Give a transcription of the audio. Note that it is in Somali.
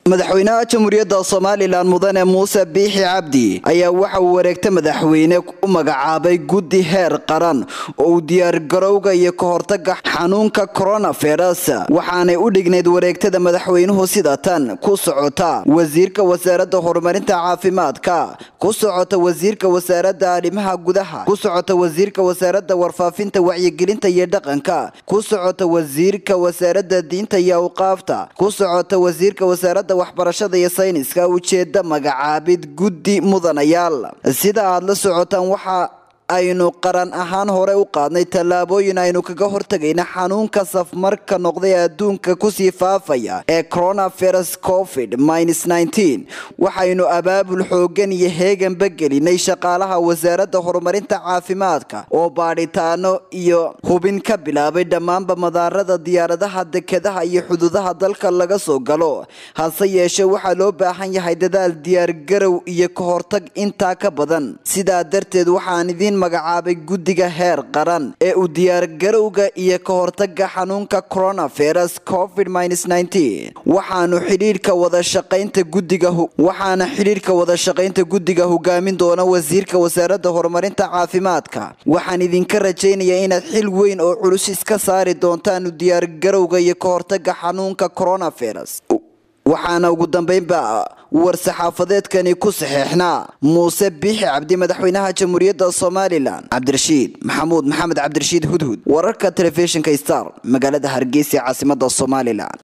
madaxweynaha jamhuuriyadda somalilan mudane muuse biixi cabdi ayaa waxa uu wareegta madaxweyne u magacaabay guddi heer qaran oo uu diyaargarowga iyo ka hortaga xanuunka coronavirus waxaanay u dhignayd wareegtada madaxweynuhu sida tan ku socota wasiirka wasaaradda horumarinta caafimaadka ku socota wasiirka wasaaradda arrimaha gudaha ku socota wasiirka wasaaradda warfaafinta wacyigelinta iyo dhaqanka ku socota wasiirka wasaaradda diinta iyo awqaafta ku socota wasiirka wasaaradda waxbarashada iyo sayniska ujeeda magacaabid guddi mudanayaal sida aad la socotaan waxa aynu qaran ahaan hore u qaadnay tallaabooyin aynu kaga hortagayna xanuunka safmarka noqday adduunka kusii faafaya ee coronavirus covid waxaynu abaabul xoogan iyo heeganba gelinay shaqaalaha wasaaradda horumarinta caafimaadka oo baadhitaano iyo hubin ka bilaabay dhammaanba madaarada diyaaradaha dekedaha iyo xuduudaha dalka laga soo galo hase yeeshee waxaa loo baahan yahay dadaal diyaargarow iyo ka hortag intaa ka badan sidaa darteed waxaan idiin magacaabay guddiga heer qaran ee uu diyaargarowga iyo ka hortaga xanuunka coronavirus covid waxaanu xidhiidhka wada shaqaynta guddiga waxaana xidhiidhka wada shaqaynta guddiga hogaamin doona wasiirka wasaaradda horumarinta caafimaadka waxaan idinka rajaynayaa inaad xil weyn oo culus iska saari doontaan diyaargarowga iyo ka hortaga xanuunka coronavirus waxaana ugu dambeynba war-saxaafadeedkani ku saxeexnaa muuse biixi cabdi madaxweynaha jamhuuriyadda somalilan cabdirashiid maxamuud maxamed cabdirashiid hudhud wararka telefishinka star magaalada hargeysa caasimada somalilan